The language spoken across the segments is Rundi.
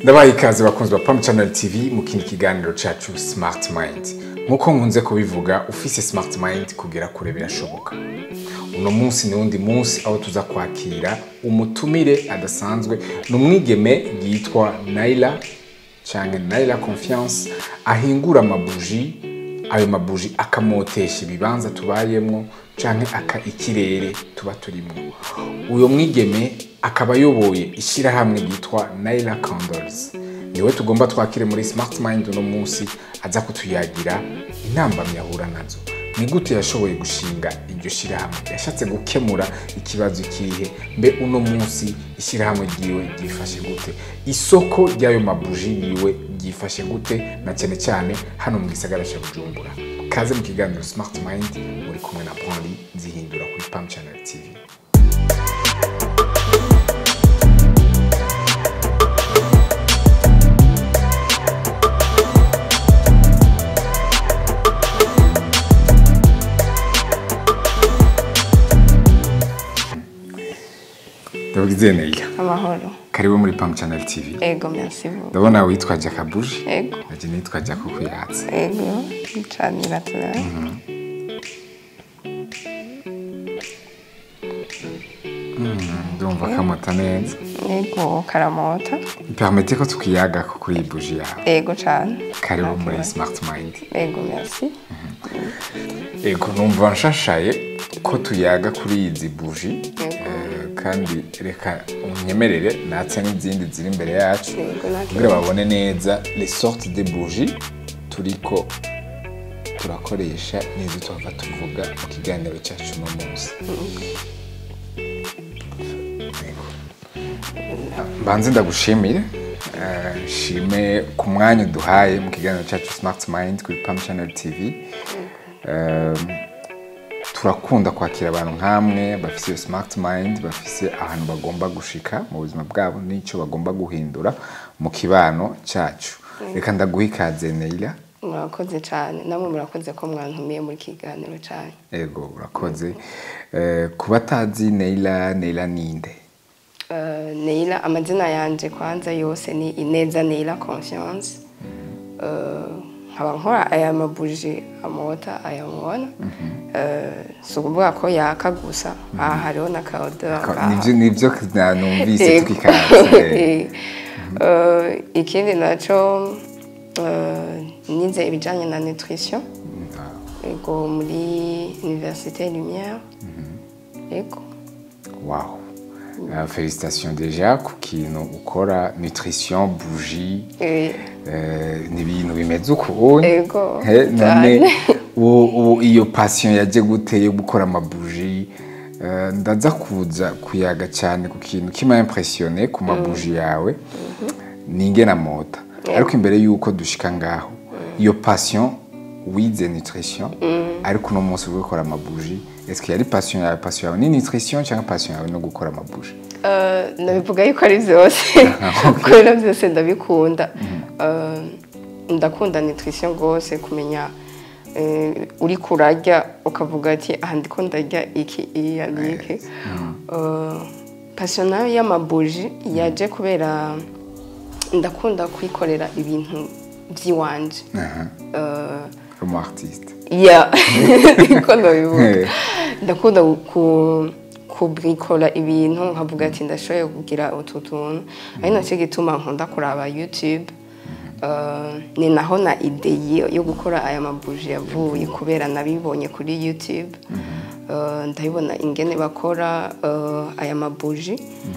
ndabaye ikaze bakunzi ba Pam Channel TV mu kindi kiganiro cacu Smart Mind nkuko nkunze kubivuga ufise Smart Mind kugera kure birashoboka uno munsi ni wundi munsi aho tuza kwakira umutumire adasanzwe ni umwigeme yitwa Naila canke Naila Confiance ahingura amabuji ayo mabuji akamotesha ibibanza tubayemwo canke aka ikirere tuba turimwo uyo mwigeme akaba ayoboye ishyirahamwe ryitwa Naila Candles niwe tugomba twakire muri Smart Mind uno munsi aza kutuyagira intambamyi ahura nazo ni gute yashoboye gushinga iryo shyirahamwe yashatse gukemura ikibazo ikihe mbe uno munsi ishyirahamwe ryiwe ryifashe gute isoko ry'ayo mabuji yiwe ryifashe gute na cyane cyane hano mu gisagara cya bujumbura kaze mu kiganiro Smart Mind muri kumwe na Brandi zihindura kuri Pam Channel TV Ndavugize Naila amahoro karibu muri Pam Channel TV ego merci beaucoup ndabona witwaje akabuji ego naje nitwaje ako kuyatsa ego canira tuna ndumva kamota neza ego karamota permete ko tukiyaga ko kuri iyi buji yawe ego cane karibu muri Smart Mind ego merci ego numva nshashaye ko tuyaga kuri izi buji eh, kandi reka unyemerere natse n'izindi ziri imbere yacu ego nake kugira babone neza les sortes de bougies turiko turakoresha n'izo tuhava tuvuga mu kiganiro cyacu uno munsi Yego. mbanze ndagushimire eh, nshime ku mwanya uduhaye mu kiganiro cyacu smart mind kuri pam channel tv Eh, turakunda kwakira abantu nk'amwe bafise iyo smart mind bafise ahantu bagomba gushika mu buzima bwabo n'icyo bagomba guhindura mu kibano cyacu reka ndaguha ikaze Neila murakoze cane namwe murakoze ko mwantumiye muri kiganiro cane ego urakoze Eh, ku batazi Neila Neila ninde Eh, Neila amazina yanje kwanza yose ni Ineza Neila Confiance Eh, nkaba nkora aya mabuji amota aya mubona Eh, si ukuvuga ko yaka gusa aha hariho na kaodeur Ka- ngaha. nivyo nivyo na- numvise Yego. tukikaze Eh, eh, ikindi naco eh, nize ibijanye na nutrition ego muri université lumière ego wow Uh, félicitations déjà ku kintu ukora nutrition bougie Eh, Eh, ni ibintu bimeze ukuntu Ego, He, none cyane. uwo- uwo- iyo passion yaje gute yo gukora amabuji Eh, ndaza kuza kuyaga cyane ku kintu kima impressionné ku mabuji yawe ni ingena mota ariko imbere yuko dushika ngaho iyo passion wize nutrition ariko uno munsi uri gukora amabuji est-ce que yari passion yawe passion yawe ni nutrition cyangwa passion yawe no gukora amabuji eh, nabivuga yuko ari byose kubera byose ndabikunda Eh, ndakunda nutrition rwose kumenya eh, uri kurarya ukavuga ati aha ndiko ndarya iki iya niki Eh, passion nayo y'amabuji yaje kubera ndakunda kwikorera ibintu by'iwanje Aha, Eh, umu artiste ya niko ndabivuga Eh. ndakunda ku kubrikora ibintu nkavuga ati ndashoboye kugira utu tuntu ari nacyo gituma nkunda kuraba youtube Eh, ni naho na ide yo- yo gukora aya mabuji yavuye kubera nabibonye kuri youtube Eh, ndabibona ingene bakora eh, aya mabuji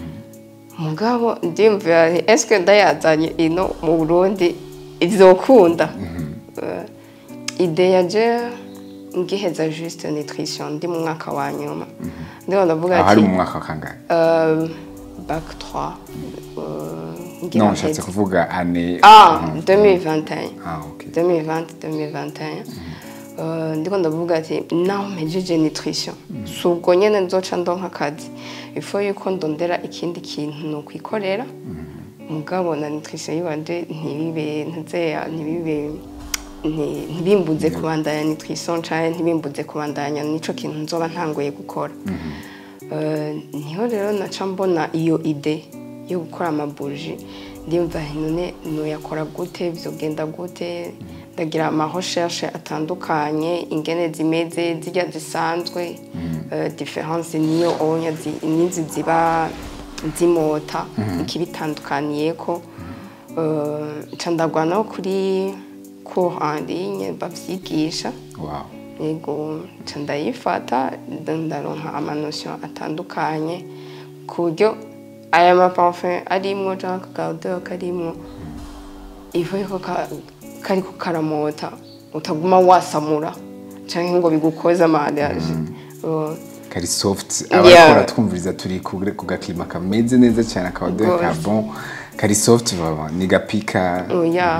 mugabo ndimvira nti eske ndayazanye ino mu burundi izokunda Eh, ide yaje ngiheza juste nutrition ndi mu mwaka wa nyuma ndiho ndavuga aho ari ati mu mwaka wa kangahe euh, bac 3 euh, ngira non nshatse mpeze. kuvuga ane ah Mhm. 2021 ah ok 2020 2021 Uh, ndiko ndavuga ati naho mpejeje nutrition si ubwo nyene nzoca ndonka akazi ifo yuko ndondera ikindi kintu nokwikorera mugabo na nutrition yiwanje ntibibe ntuzeya ntibibe nti- ntibimbuze kubandanya nutrition canke ntibimbuze kubandanya nico kintu nzoba ntanguye gukora Eh, niho rero naca mbona iyo ide yo gukora amabuji ndiyumva none nuyakora gute bizogenda gute ndagira ama recherche atandukanye ingene zimeze zirya zisanzwe eh, difference niyo onya zi- nizi ziba zimota ikibitandukaniyeko Eh, nca ndagwa no kuri cours en ligne bavyigisha wow yego nca ndayifata nda- ndaronka amanosiyo atandukanye ku buryo aya maparufe arimwo cyangwa akagawudeho karimwo ivu yuko ka- kariko karamota utaguma wasamura cyangwa ngo bigukoze amariyaje kari soft Yeah. abakora twumviriza turi ku ku gakima kameze neza cyane akabadoye Rwose. ka bon kari soft baba ni gapika oya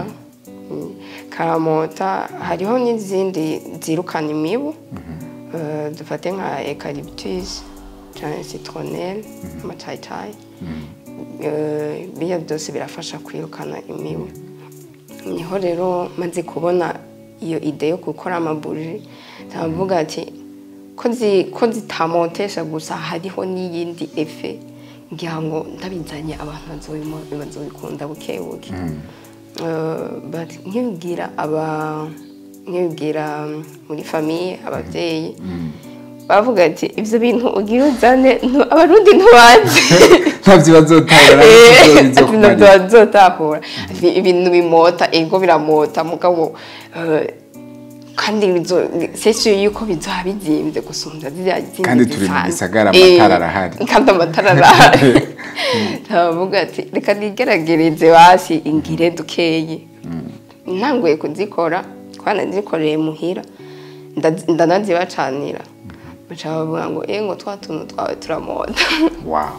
karamota hariho n'izindi zirukana imibu Eh, dufate nka eucalyptus cyangwa citronelle amacayicayi Eh, biriya byose birafasha kwirukana imibu niho rero maze kubona iyo ide yo gukora amabuji ndavuga ati ko zi- ko zitamotesha gusa hariho n'iyindi efe ngira ngo ndabizanye abantu bazobimo- bazobikunda buke buke Eh, but nkibwira aba nkibwira muri famiye ababyeyi bavuga ati ibyo bintu ugira uzane ntu- abarundi ntibazi ntabyo bazotahura ibintu bazotahura ibintu bimota ego biramota mugabo eh, kandi bizo- sesio yuko bizoba bizimbye gusumvya ziriya zindi Kandi turi mu zisanzwe. gisagara, Eh, amatara arahari. kandi amatara arahari ndavuga ati reka nigeragereze basi ingire dukeyi ntanguye kuzikora kwana nazikoreye muhira ndaz- ndanazibacanira baca bavuga ngo eh ngo twa tuntu twawe turamota wow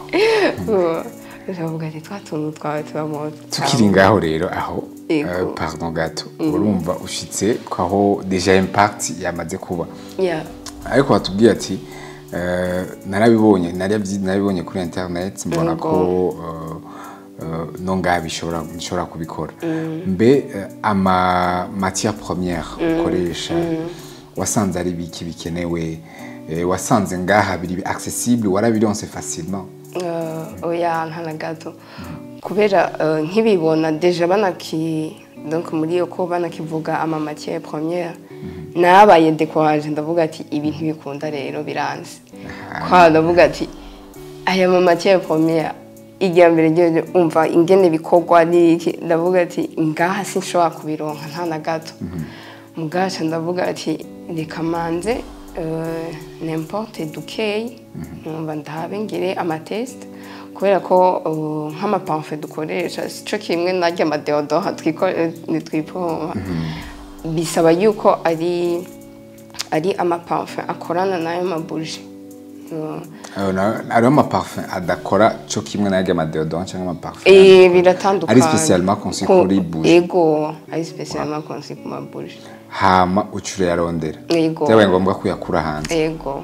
bavuga ati twa tuntu twawe turamota tukiri ngaho rero aho Yego. eh, pardon gato urumva ushitse kwaho deja impact yamaze kuba Yeah. ariko watubwiye ati eh, narabibonye narabyi- narabibonye kuri internet mbona Yego. ko eh, eh, no ngaha bishobora bishobora kubikora mbe eh, ama matière première ukoresha wasanze ari biki bikenewe eh, wasanze ngaha biri accessible warabironse facilement Eh, oya nta na gato kubera eh, nkibibona deja banaki donc muri iyo ko banakivuga ama matière première nabaye découragé ndavuga ati ibi ntibikunda rero biranze kwa ndavuga ati aya ma matière première igira mbere ryo umva ingene bikorwa n'iki ndavuga ati ngaha sinshobora kubironka nta na gato mugaca ndavuga ati reka manze euh, n'importe dukeyi numva ndabe ngire amatest kubera ko uh, nk'amapamfe dukoresha sico kimwe narya amadeodoha twipompa bisaba yuko ari ari amapamfe akorana n'ayo mabuji Uh, Euh, na- hariho amaparfum adakora cyo kimwe n'ayandi amadeodorant cyangwa amaparfum eh, biratandukanye Ari spécialement conçu Ku- kuri bougie. ego ari spécialement conçu ku mabuji hama uca urayarondera Yego. byabaye ngombwa ko uyakura hanze ego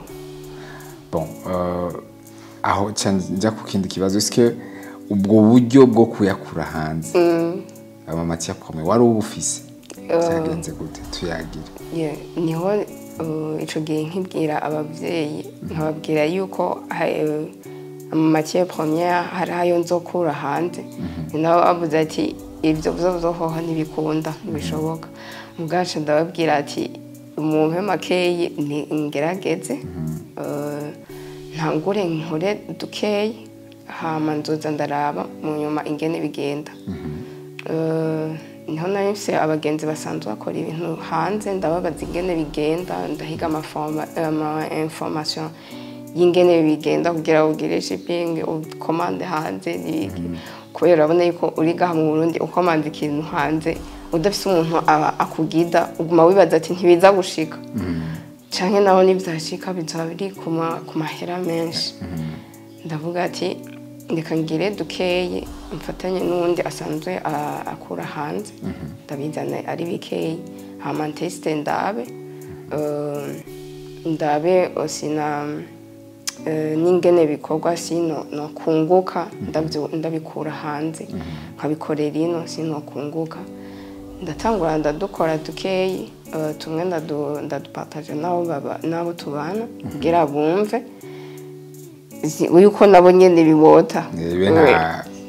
bon euh, aho ca njya ku kindi kibazo eske ubwo buryo bwo kuyakura hanze ama matière première wari ubufise byagenze gute tuyagire Yeah, niho uh, ico gihe nkibwira abavyeyi nkababwira yuko uh, amamatiere première hari ayo nzokura hanze nabo bavuze ati ivyo vyozohoha ntibikunda ntibishoboka mubwacu ndababwira ati mumpe makeyi ni- ngerageze uh, ntangure nkore dukeyi hama nzoza ndaraba mu nyuma ingene bigenda Eh, niho nari mfise abagenzi basanzwe bakora ibintu hanze ndababaza ingene bigenda ndahiga amaforma- ama information y'ingene bigenda kugira ngo ugire shipping ukomande hanze n'ibiki kubera urabona yuko uri gaha mu burundi ukomanda ikintu hanze udafise umuntu aba- akugida uguma wibaza ati ntibiza gushika canke naho nivyashika bizoba biri ku ma- ku mahera menshi ndavuga ati reka ngire dukeyi mfatanye n'uwundi asanzwe a- akura hanze ndabizana ari bikeyi hama ntesite ndabe eh, ndabe osina eh, n'ingene bikorwa sino nokunguka ndabyo- ndabikura hanze nkabikorera ino sino kunguka ndatangura ndadukora dukeyi eh, tumwe ndadu- ndadupataje n'abo baba- n'abo tubana kugira bumve zi- yuko nabo nyene bibota Nibe nta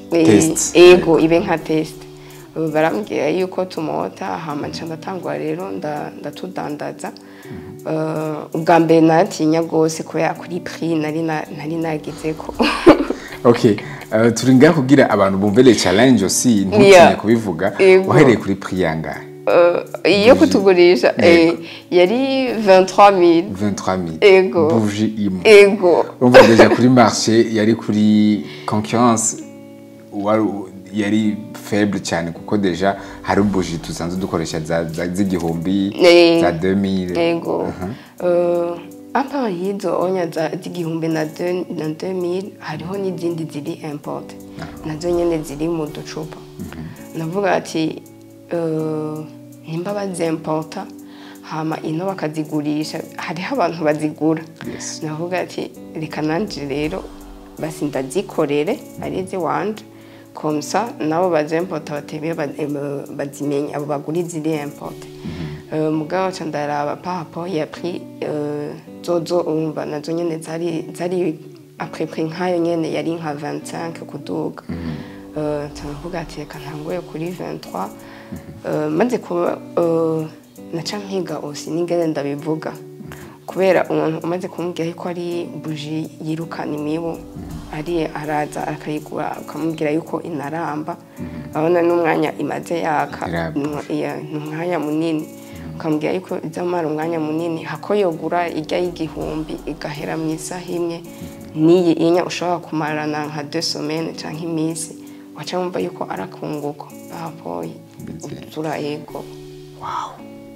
Eh, Test. ego ibe nka test Ubu barambwira yuko tumota hama nca ndatangura rero nda- ndatudandaza Eh, ubwa mbere natinya rwose kubera kuri prix nari na- nari nagizeko okay uh, turi ngaho kugira abantu bumve le challenge aussi ntutinye Yeah. kubivuga Ego. wahereye kuri prix yangahe Eh, iyo kutugurisha eh, yari 23000 23000 Ego. bougie imwe ego urumva deja kuri marché yari kuri concurrence wari yari faible cyane kuko deja hari bougie tusanzwe dukoresha za za- z'igihumbi Eh. za 2000 ego Eh, apa yizo onya za z'igihumbi na de- na 2000 hariho n'izindi ziri import nazo nyene ziri mu ducupa navuga ati eh, nimba bazimporta hama ino bakazigurisha hariho abantu bazigura Yes. navuga ati reka nanje rero basi ndazikorere ari iziwanje komsa nabo bazimporta batebe bazimenya abo bagura iziri importe Euh, mugabo ca ndaraba par rapport ya prix euh, zozo umva nazo nyene zari zari après prix nkayo nyene yari nka 25 kuduga Euh, ca ndavuga ati reka ntanguye kuri 23 Euh, maze kuba euh, naca mpiga osi n'ingene ndabivuga kubera umuntu umaze kumubwira yuko ari buji yirukana imibu ari araza akayigura ukamubwira yuko inaramba abona n'umwanya imaze yaka Iramba. Nwa- iya, ni umwanya munini ukamubwira yuko izamara umwanya munini hako yogura irya y'igihumbi igahera mu isaha imwe n'iyi inya ushobora kumarana nka deux semaines canke iminsi waca wumva yuko arakunguko bapoye Bizeye. turayego wow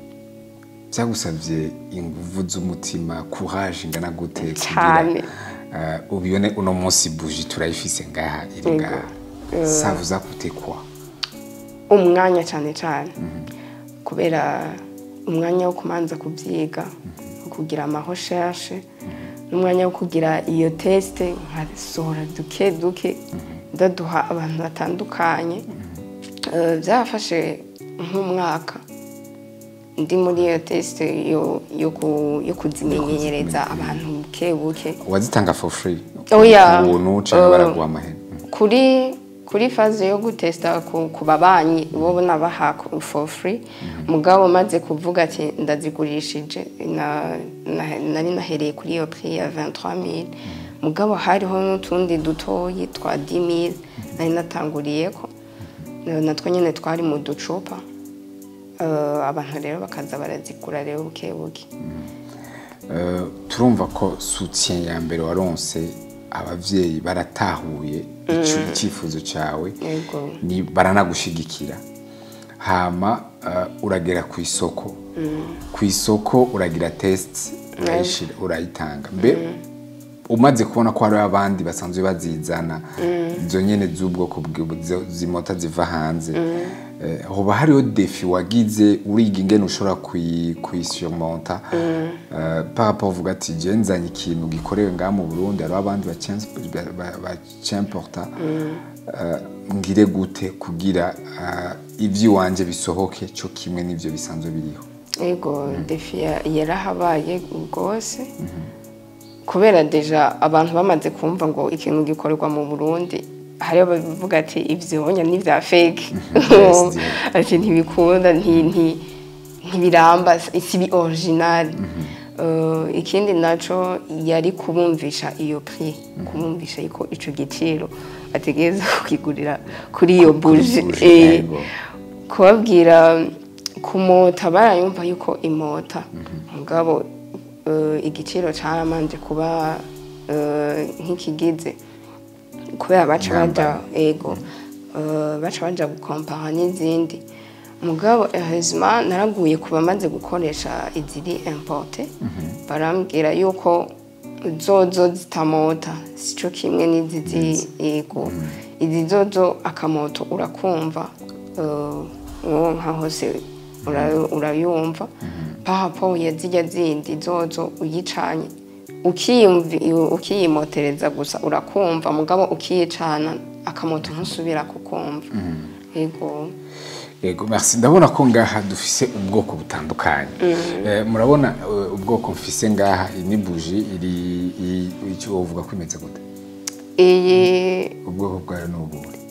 byagusabye inguvu z'umutima courage ingana gute Cyane. uh, ubibone uno munsi bougie turayifise ngaha iri Yego. ngaha ça vous a coûté quoi umwanya cyane cyane kubera umwanya wo kumanza kubyiga kugira amahoshashe n'umwanya wo kugira iyo tesite nkasohora duke duke ndaduha abantu batandukanye Eh, byafashe nk'umwaka ndi muri iyo tesite yo- yo ku- yo kuzimenyereza abantu buke buke wazitanga for free Oya. ubuntu cyangwa Uh, baraguha amahera kuri kuri faze yo gutesta ku, ku babanyi bo nabaha ku- for free mugabo maze kuvuga ati ndazigurishije na, na, nari nahereye kuri iyo prix ya 23000 mugabo hariho n'utundi dutoyi twa 10000 nari natanguriyeko Eh, natwo nyene twari mu ducupa Eh, abantu rero bakaza barazigura rero buke buke Uh, turumva ko soutien ya mbere waronse abavyeyi baratahuye ico icyifuzo cyawe Yego. ni baranagushigikira hama uh, uragera ku isoko ku isoko uragira test urayishira urayitanga mbe umaze kubona ko hariho abandi basanzwe bazizana izo nyene z'ubwoko bwi- zo- zimota ziva hanze Eh, hoba hariho defi wagize uriga ingene ushobora kuyi- kuyisurmonta Eh, par rapport uvuga ati je nzanye ikintu gikorewe ngaha mu burundi hariho abandi bacimporta ngire gute kugira eh, ivy'iwanje bisohoke co kimwe n'ivyo bisanzwe biriho ego defi ya- yarahabaye rwose kubera deja abantu bamaze kumva ngo ikintu gikorerwa mu burundi hariho bavuga ati ivyonya ni vya fake Yes, yeah. ati ntibikunda nti- nti- ntibiramba si bi original Eh, ikindi naco yari kubumvisha iyo prix kubumvisha yuko ico giciro ategereza kukigurira kuri iyo buji buji, Eh, yego. kubabwira kumota barayumva yuko imota mugabo eh, igiciro caramanje kuba eh, nk'ikigize kubera baca baja ego eh, baca baja gukompara n'izindi mugabo hezima naraguye ku bamaze gukoresha iziri importe barambwira yuko zozo zitamota sico kimwe n'izizi ego izi zozo akamoto urakumva eh, uwo nka hose ura- urayumva pahapo ya zirya zindi zozo uyicanye ukiyumvi- ukiyimotereza gusa urakumva mugabo ukiyicana akamoto ntusubira kukumva ego Yego, merci. Ndabona ko ngaha dufise ubwoko butandukanye. Eh, murabona eh, ubwoko mfise ngaha iyi ni buji iri i- icyo uvuga ko imeze gute? iyi Ubwoko bwayo ni ubuhe?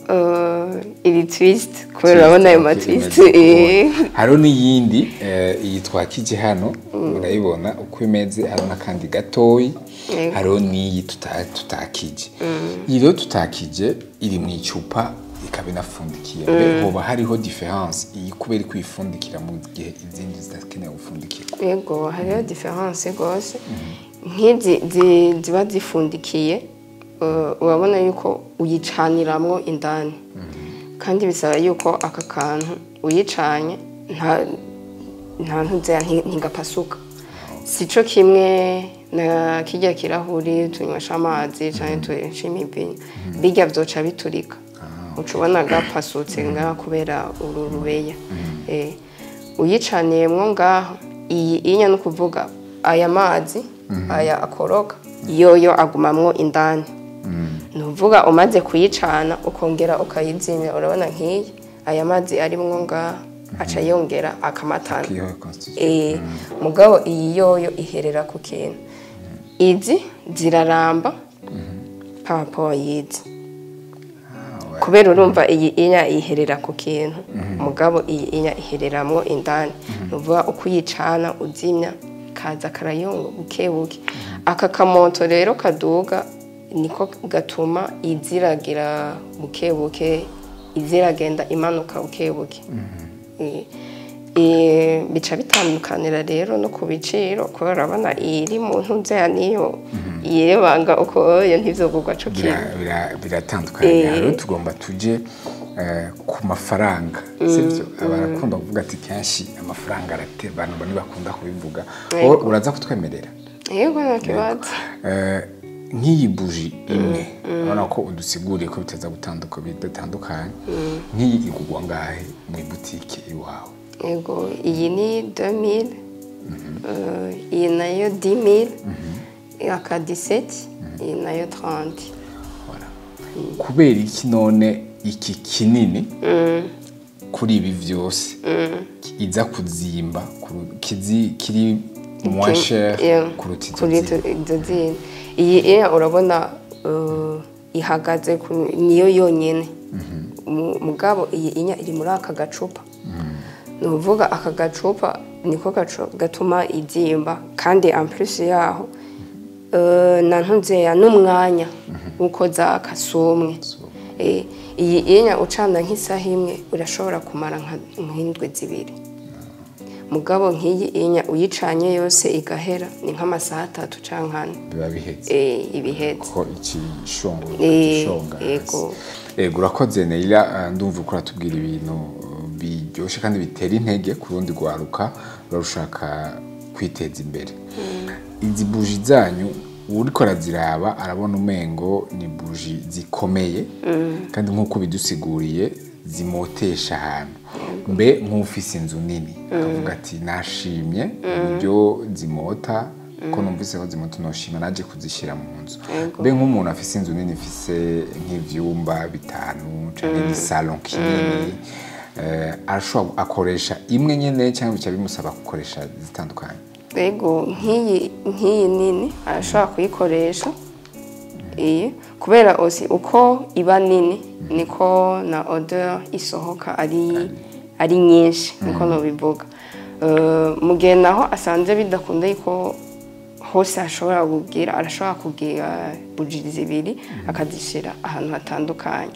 eh, iri twist kubera urabona ayo ma twist eh. hariho n'iyindi eh, iyi twakije hano urayibona uko imeze hariho n'akandi gatoyi Yego. hariho n'iyi tuta- tutakije iyi rero tutakije iri mu icupa ikaba inafundikiye mbe hoba hariho diference iyi kubera kwifundikira mu gihe izindi zidakeneye gufundikirwa yego hariho diference rwose nk'izi zi- ziba zifundikiye eh, urabona yuko uyicaniramwo indani kandi bisaba yuko aka kantu uyicanye nta nta ntuzera ntigapasuka si cyo kimwe na kijya kirahuri tunywesha amazi cyangwa tunywesha imibiri bijya byoca biturika uca ubona gapasutse ngaha kubera uru rubeya Eh, uyicaniyemwo ngaho iyi inya ni ukuvuga aya mazi aya akoroka yoyo agumamwo indani ni ukuvuga umaze kuyicana ukongera ukayizimya urabona nk'iyi aya mazi arimwo ngaha aca yongera akamatana Iyo constitution. Eh, mugabo iyi yoyo iherera ku kintu izi ziraramba papo yizi Ah, ouais. kubera urumva iyi inya iherera ku kintu mugabo iyi inya ihereramwo indani ni ukuvuga uko uyicana uzimya kaza karayonga buke buke aka kamoto rero kaduga niko gatuma iziragira buke buke iziragenda imanuka buke buke Eh, eh, bica bitandukanira rero no ku biciro kubera urabona iri mu ntuzeya niyo yirebanga uko yo ntivyogurwa co kimwe Bira- bira- biratandukanye Eh. rero tugomba tuje eh, ku mafaranga sibyo barakunda kuvuga ati kenshi amafaranga arate abantu bamwe bakunda kubivuga Yego. wowe uraza kutwemerera yego nta kibazo Eh, nk'iyi buji imwe urabona ko udusiguriye ko bitaza gutanduka bidatandukanye nk'iyi igurwa ngahe mu ibutike iwawe yego iyi ni 2000 euh, iyi nayo 10000 aka 17 iyi nayo 30 Voilà. kubera iki none iki kinini kuri ibi byose iza kuzimba kuru- kizi- kiri moins cher Yeah, kuruta izo kuri zindi. izo zindi iyi iya urabona uh, ihagaze ku- niyo yonyine Mu- mugabo iyi inya iri muri aka gacupa ni ukuvuga aka gacupa niko gacu- gatuma izimba kandi ampulisi yaho uh, na ntuzeya n'umwanya w'uko zaka si umwe Eh, iyi inya ucana nk'isaha imwe urashobora kumara nka- nk'indwi zibiri mugabo nk'iyi inya uyicanye yose igahera ni nk'amasaha atatu cyangwa ane biba bihetse Eh, ibihetse ko ikishongo Eh, gishonga yego. yego urakoze Neira eh, ndumva uko uratubwira ibintu eh, biryoshye kandi bitera intege ku rundi rwaruka rushaka kwiteza imbere izi buji zanyu uriko araziraba arabona umengo ni buji zikomeye kandi nk'uko bidusiguriye zimotesha ahantu mbe nk'ufise inzu nini akavuga ati nashimye uburyo zimota ko numvise ko zimota noshima naje kuzishyira mu nzu Yego. mbe nk'umuntu afise inzu nini ifise nk'ivyumba bitanu canke igisalon kinini eh, arashobora akoresha imwe nyene cyangwa bica bimusaba gukoresha zitandukanye yego nk'iyi nk'iyi nini arashobora kuyikoresha iyi kubera osi uko iba nini niko na odeur isohoka ari ari nyinshi niko nobivuga Eh, mu gihe naho asanze bidakunda yuko hose ashobora kubwira arashobora kubwira buji zibiri akazishyira ahantu hatandukanye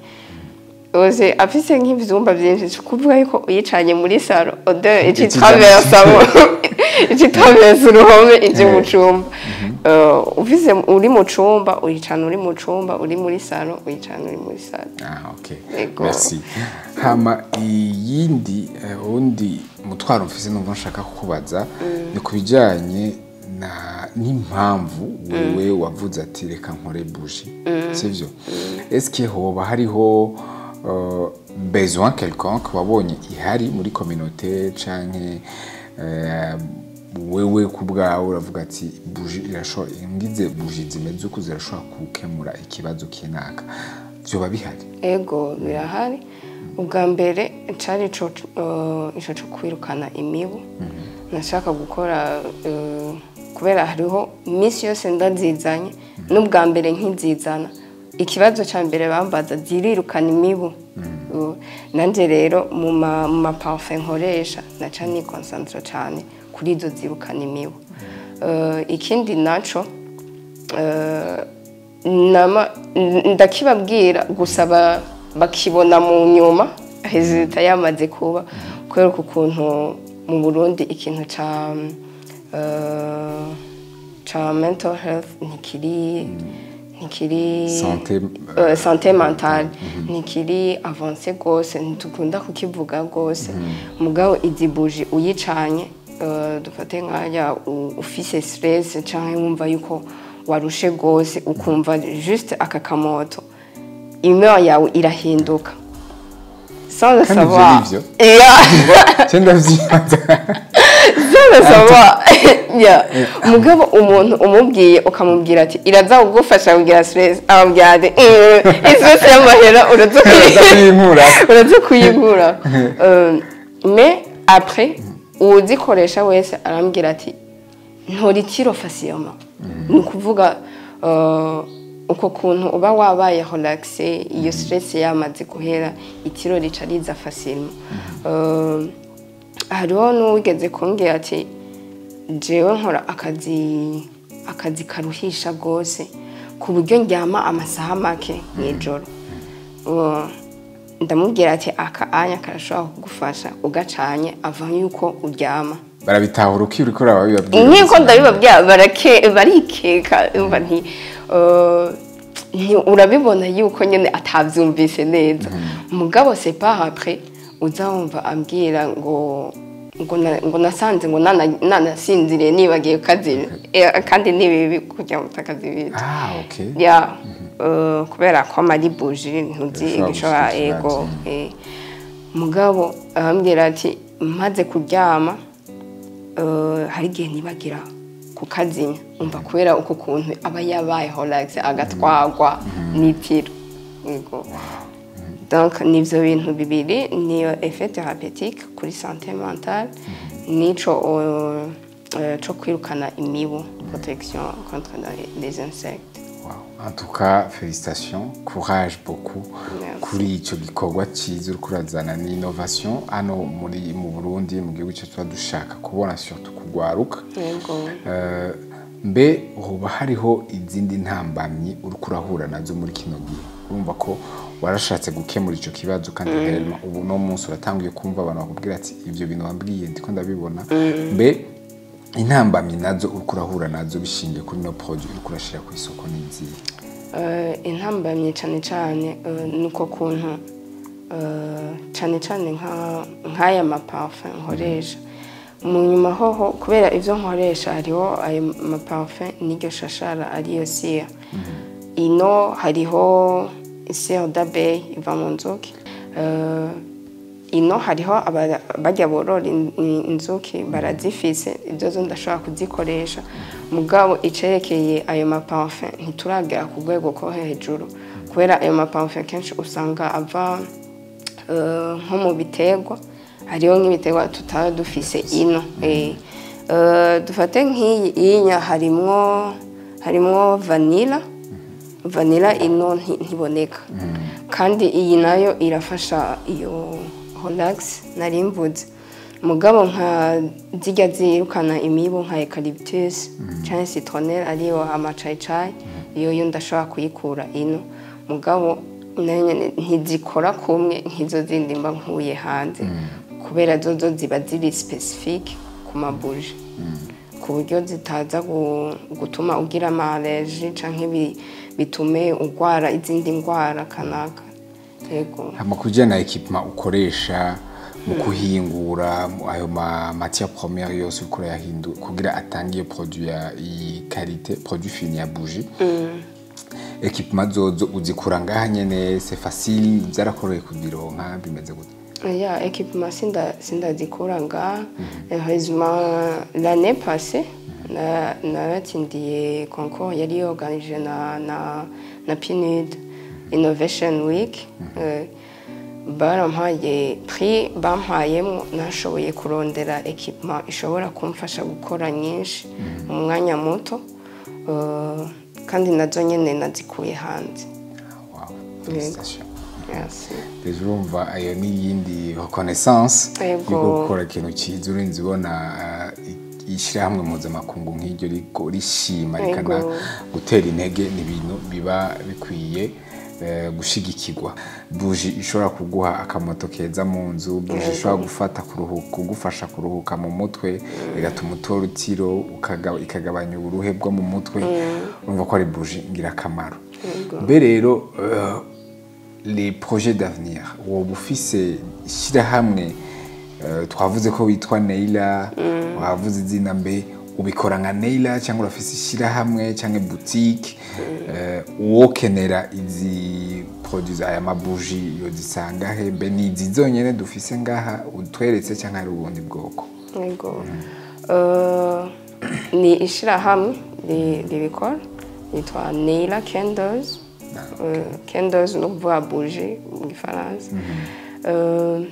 Oze afise nk'ivyumba byinshi si kuvuga yuko uyicanye muri salo odeur ici Ici traversamo ici traverse uruhome ije mu cumba Eh, ufise uri mu cumba uyicana uri mu cumba uri muri salo uyicana uri muri salo Ah, ok. Yego. Merci. Hama iyindi eh, undi mutwaro mfise numva nshaka kukubaza ni ku bijyanye na n'impamvu wewe wavuze ati reka nkore buji sivyo eske hoba hariho uh, besoin quelconque wabonye ihari muri communauté canke eh, wewe ku bwawe uravuga ati buji irashobora ngize buji zimeze uko zirashobora gukemura ikibazo kinaka vyoba bihari ego birahari ubwa mbere cari ico eh, ico co kwirukana imibu nashaka gukora eh, kubera hariho iminsi yose ndazizanye n'ubwa mbere nkizizana ikibazo cya mbere bambaza zirirukana imibu Uh, nanjye rero mu ma- mu maparufe nkoresha naca nikonsantara cyane kuri izo zirukana imibu Uh, ikindi naco uh, nama- n- ndakibabwira gusa ba- bakibona mu nyuma hezita yamaze kuba kubera ukuntu mu burundi ikintu ca uh, ca mental health ntikiri ntikiri Santé, uh, santé mentale ntikiri avance rwose ntitukunda kukivuga rwose mugabo izi buji uyicanye uh, dufate nk'aya u- ufise stress canke wumva yuko warushe rwose ukumva juste aka kamoto imeur yawe irahinduka sans le Kandi ivyo savoir nivyo? Yeah. cyo ndavyibaza Sana sawa ya mugabo umuntu umubwiye ukamubwira ati iraza kugufasha kugira stress amubwira ati stress y'amahera uraza Uraza kuyinkura. uraza kuyinkura Euh, mais après uwuzikoresha wese arambwira ati ntorikiro facilement ni ukuvuga euh, uko kuntu uba wabaye relaxe iyo stress yamaze guhera itiro rica riza facilement Euh, hariho n'uwigeze kumbwira ati jewe nkora akazi akazi karuhisha rwose ku buryo ndyama amasaha make mu ijoro Uh, ndamubwira ati aka anya karashobora kugufasha ugacanye ava yuko uryama barabitahura uko uriko urababibabwira nk'uko ndabibabwira barake barikeka umva nti uh, nti urabibona yuko nyine atabyumvise neza mugabo c'est pas après uza wumva ambwira ngo ngo na- ngo nasanze ngo nana- nanasinziriye nibagiye kukazira Eh, kandi ni bibi kugira ngo utakazibita ah okay ya uh, kubera ko amari buji ntuzi Bishobora igishobora gushikira ego eh. mugabo arambwira ati maze kuryama uh, hari igihe nibagira kukazinya umva kubera uko kuntu aba yabaye relax agatwagwa n'itiro ego donc nivyo bintu bibiri niyo effet thérapeutique kuri santé mentale nico uh, uh, co kwirukana imibu protection contre les insectes Wow. En tout cas, félicitations, courage beaucoup Merci. kuri ico gikorwa ciza uriko urazana ni innovation hano muri mu Burundi mu gihugu cyacu tuba dushaka kubona surtout kugwaruka yego Eh, mbe hoba hariho izindi ntambamyi uriko urahura nazo muri kino gihe urumva ko warashatse gukemura ico kibazo kandi rero ubu no munsi uratanguye kumva abantu bakubwira ati ivyo bintu wambwiye ndiko ndabibona mbe intambamyi nazo uriko urahura nazo bishingiye kuri no produit uriko urashira ku isoko n'izihe Eh, intambamye cyane cyane eh, ni uko kuntu eh, cyane cyane nka- nk'aya maparufe nkoresha mu nyuma hoho kubera ibyo nkoresha hariho ayo maparufe n'iryo shashara ariyo siya ino hariho siya dabeyi iva mu nzuki Eh, ino hariho aba- bajya borora in- in- inzuki barazifise ibyo zo ndashobora kuzikoresha mugabo icerekeye ayo maparufe ntituragera ku rwego ko hejuru kubera ayo maparufe kenshi usanga ava eh, nko mu biterwa hariho nk'ibiterwa tutaba dufise ino eh. Eh, dufate nk'iyi iyinya harimwo harimwo vanilla vanilla ino nti- ntiboneka kandi iyi nayo irafasha iyo relax nari mvuze mugabo nka zijya zirukana imibu nka eucalyptus cyangwa citronelle ariyo amacayicayi iyo yo ndashobora kuyikura ino mugabo nayo nyene ntizikora kumwe nk'izo zindi mba nkuye hanze kubera zo zo ziba ziri specific ku mabuji ku buryo zitaza gu- gutuma ugira amareji canke bi- bitume urwara izindi ndwara kanaka yego hama kujya na ekipema ukoresha mu kuhingura mu- ayo ma matière première yose uriko urayahindura kugira atange iyo produit ya iyi karite produit fini ya bougie ekipema zozo uzikura ngaha nyene c'est facile byarakoreye kuzironka bimeze gute ya équipement sinda sindazikura ngaha heureusement l'année passée na- naratsindiye concours yari organije na na na PNUD Innovation Week Eh, barampaye prix bampayemo nashoboye kurondera équipement ishobora kumfasha gukora nyinshi mu mwanya muto Eh, kandi nazo nyene nazikuye hanze Félicitations. Merci. Deja urumva ayo ni iyindi reconnaissance Yego. yuko gukora ikintu cyiza urinze ubona ah, i- ishyirahamwe mpuzamakungu nk'iryo riko rishima Yego. rikana gutera intege ni ibintu biba bikwiye eh, gushigikirwa buji ishobora kuguha akamoto keza mu nzu buji ishobora gufata kuruhuka kugufasha kuruhuka mu mutwe igatuma utora utiro ukaga- ikagabanya uburuhe bwo mu mutwe urumva ko ari buji ngirakamaro mbe rero eh, les projets d'avenir woba ufise ishyirahamwe eh, twavuze ko witwa neila wavuze izina mbe ubikora nka neila cyangwa urafise ishyirahamwe cyangwa boutique eh, uwokenera izi produits aya mabuji yozisanga he mbe ni izi zonyene dufise ngaha utweretse cyangwa hari ubundi bwoko Yego. Eh, ni ishyirahamwe ri- ribikora yitwa Neila Candles. Eh, Candles ni ukuvuga buji mu gifaransa. Eh,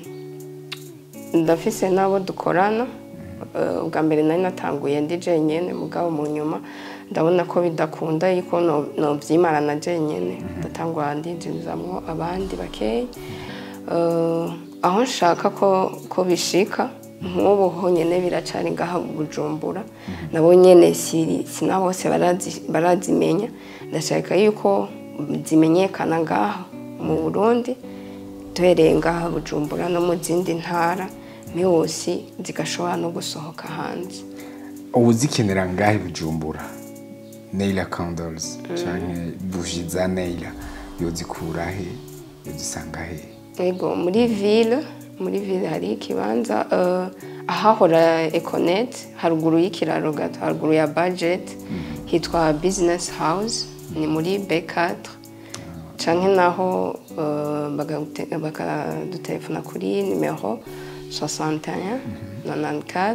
ndafise n'abo dukorana Eh, ubwa mbere nari natanguye ndi jenyine mugabo mu nyuma ndabona ko bidakunda yuko no- nobyimarana jenyine ndatangwa ndinjizamwo abandi bakeya Eh, aho nshaka ko ko bishika nk'ubu honyine biracari ngaha mu bujumbura nabo nyene si sina bose barazi- barazimenya ndashaka yuko zimenyekana ngaha mu burundi duhereye ngaha bujumbura no mu zindi ntara yose zigashobora no gusohoka hanze ubu zikenera ngahe bujumbura neila candles cyangwa buji za neila yozikura he yozisanga he Ego muri ville muri ville hari ikibanza eh, ahahora Econet haruguru y'ikiraro gato haruguru ya budget hitwa business house ni muri B4 canke naho eh, bagagute- bakadutelefona kuri nimero 61 94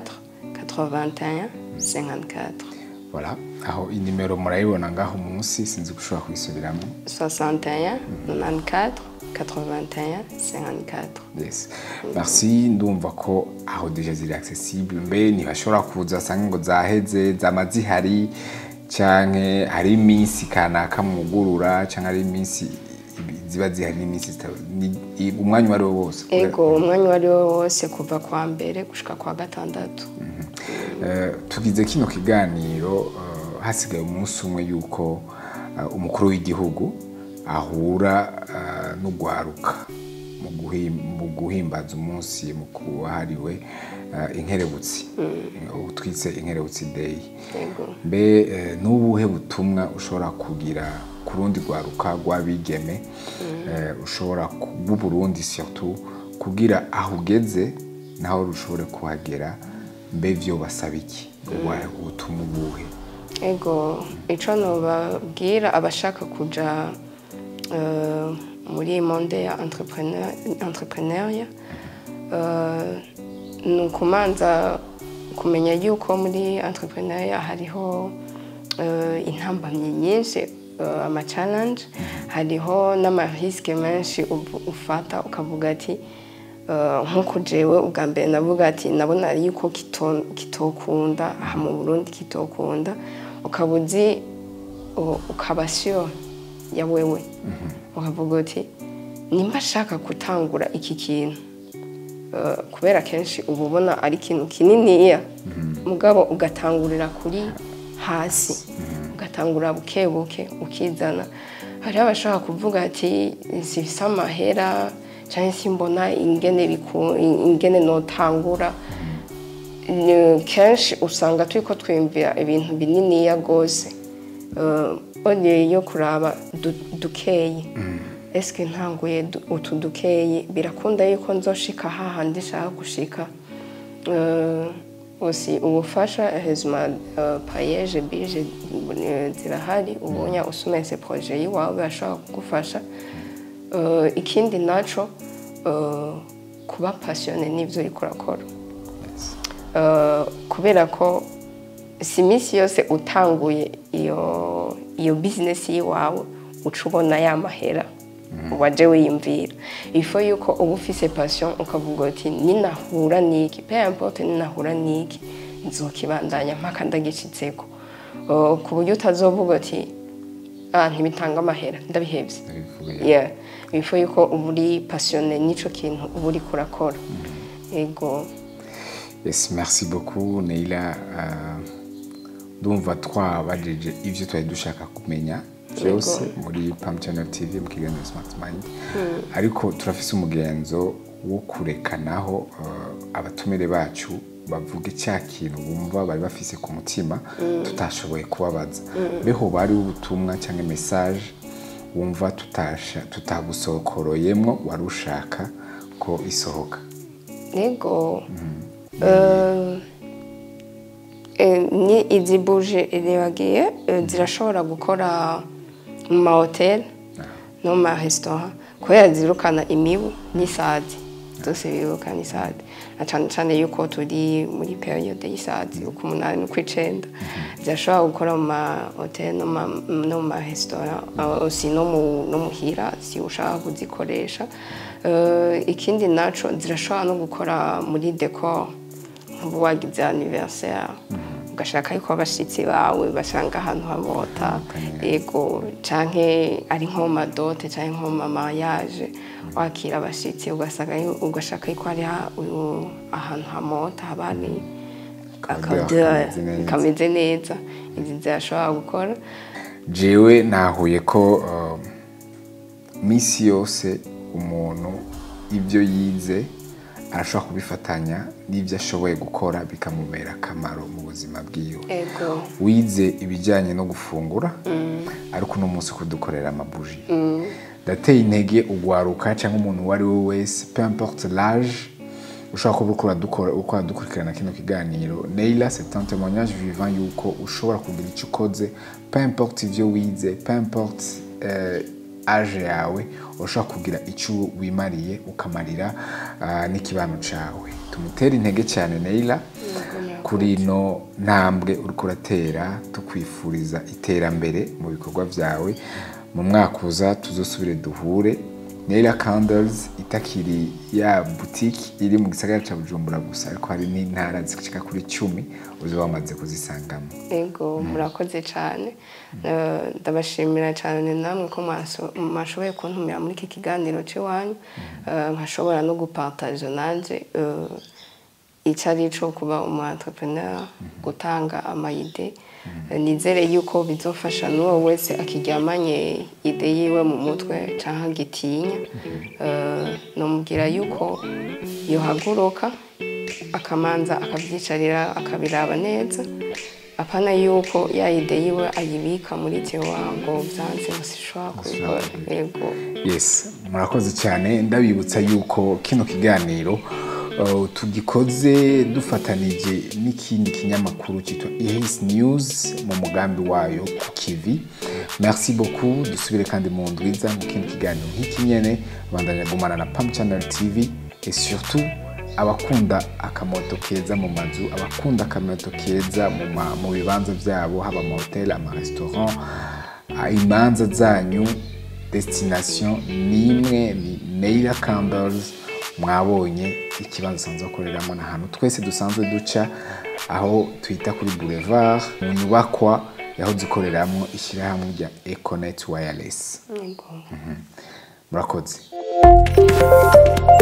81 54 voilà aho inimero murayibona ngaho munsi sinzi ko ushobora kuyisubiramo 61 94 81 54 yes merci ndumva ko aho deja ziri accessible mbe ntibashobora kuza asanga ngo zaheze zama zihari canke hari iminsi kanaka mwugurura canke hari iminsi ibi- ziba zihari n'iminsi zita- ni- i- umwanya uwo ari wo wose ego umwanya uwo ari wo wose kuva kwa mbere gushika kwa gatandatu Eh, tugize kino kiganiro eh, hasigaye umunsi umwe yuko eh, umukuru w'igihugu ahura eh, n'ugwaruka mu guhim- mu guhimbaza umunsi mukuru wahariwe eh, inkerebutsi ubu twise inkerebutsi day ego mbe eh, n'ubuhe butumwa ushobora kugira ku rundi rwaruka rw'abigeme eh, ushobora ku- b'uburundi surtout kugira aho ugeze naho rushobore kuhagera mbe vyo basaba iki Ubuhe ubutumwa ubuhe ego ico nobabwira abashaka kuja eh, muri monde ya entrepreneur entrepreneuria eh, ni ukumanza kumenya yuko muri entrepreneuria hariho eh, intambamyi nyinshi eh, ama challenge hariho n'amariske menshi ubu- ufata ukavuga ati Uh, nk'uko jewe ubwa mbere navuga ati nabona yuko kito- kitokunda aha mu burundi kitokunda ukaba uzi u- ukaba sure ya wewe ukavuga uti nimba ashaka gutangura iki kintu uh, kubera kenshi uba ubona ari ikintu kininiya mugabo ugatangurira kuri hasi ugatangura buke buke ukizana hariho abashaka kuvuga ati zifise amahera cyangwa se mbona ingene biku- ingene notangura Ni- kenshi usanga turi ko twiyumvira ibintu bininiya rwose oniye yo kuraba du- dukeyi esike ntanguye du- utu dukeyi birakunda yuko nzoshika hahandi nshaka gushika Eh, usi ubufasha hezima payeje bije eh, zirahari ubunya usumese proje yiwawe bashobora kugufasha Eh, ikindi naco eh, kuba pasiyone n'ibyo uriko urakora Eh, kubera ko si iminsi yose utanguye iyo iyo bizinesi y'iwawe uca ubona ya mahera waje wiyumvira ifo yuko uba ufise pasiyo ukavuga uti ninahura n'iki pe importe ninahura n'iki nzokibandanya mpaka ndagicitseko Eh, ku buryo utazovuga uti ah ntibitanga amahera ndabihebye Ndabivuga, Yeah. bifo yuko uba uri pasiyone n'icyo kintu uba uri kurakora yego yes merci beaucoup neila uh, ndumva twabajije ivyo twari dushaka kumenya byose muri pam channel tv mu kiganiro smart mind ariko turafise umugenzo wo kurekanaho uh, abatumire bacu bavuge cya kintu bumva bari bafise ku mutima tutashoboye kubabaza beho bari ubutumwa cyangwa message wumva tutasha tutagusokoroyemwo wari ushaka ko isohoka yego Eh, eh, ni izi buje iribagiye eh, zirashobora gukora mu mahoteli no mu maresitora kubera zirukana imibu n'isazi zose birukana isazi na cyane cyane yuko turi muri periyode y'isazi uko umunani n'ukw'icenda zirashobora gukora mu mahoteli no ma- no mu maresitora eh, si no mu- no muhira si ushaka kuzikoresha Eh, ikindi naco zirashobora no gukora muri decor nk'ubu wagize anniversaire ugashaka yuko abashitsi bawe basanga ahantu hamota yego canke ari nko mu madote canke nko mu mamayaje wakira abashitsi ugasanga yu- ugashaka yuko hari ha- u- ahantu hamota haba hari Akadeur akadeur kameze neza. kameze neza izi zirashobora gukora jewe nahuye ko um, misi yose umuntu ibyo yize arashobora kubifatanya n'ibyo ashoboye gukora bikamubera akamaro mu buzima bwiwe ego wize ibijyanye no gufungura ariko uno munsi kudukorera amabuji ndateye intege ugwaruka cyangwa umuntu uwo ari we wese peu importe l'âge ushobora kuba uriko uradukora- uriko uradukurikirana kino kiganiro neila c'est un témoignage vivant yuko ushobora kugira icyo ukoze peu importe ivyo wize peu importe eh, age yawe ushobora kugira icyo wimariye ukamarira ah, n'ikibano cawe tumutere intege cyane neila kuri ino ntambwe uriko uratera tukwifuriza iterambere mu bikorwa byawe mu mwaka uza tuzosubire duhure Naila Candles itakiri ya boutique iri mu gisagara ca Bujumbura gusa ariko hari n'intara zishika kuri cumi uzi wamaze kuzisangamo ego murakoze cyane Eh, ndabashimira cyane namwe ko mwaso- mwashoboye kuntumira muri iki kiganiro cy'iwanyu Eh, nkashobora no gupartaje nanjye eh, icyo ari cyo kuba umu entrepreneur gutanga amayide Eh, nizere yuko bizofasha n'uwo wese akiryamanye ide yiwe mu mutwe cyangwa agitinya Eh, nomubwira yuko yohaguruka akamanza akabyicarira akabiraba neza apana yuko ya ide yiwe ayibika muri tiwa ngo byanze ngo sishobora kubikora yego yes murakoze cyane ndabibutsa yuko kino kiganiro uh, tugikoze dufatanije n'ikindi kinyamakuru cyitwa ihis news mu mugambi wayo ku kivi merci beaucoup dusubire kandi mu ndwiza mu kindi kiganiro nk'iki nyene bandanya gumana na pam channel tv et surtout abakunda akamoto keza mu mazu abakunda akamoto keza mu ma- mu bibanza byabo haba amahoteli amaresitora ah, imanza zanyu destination ni imwe ni Naila Candles mwabonye ikibanza usanzwe ukoreramo n'ahantu twese dusanzwe duca aho twita kuri boulevard mu nyubakwa yahoze ikoreramo ishyirahamwe rya Econet Wireless yego murakoze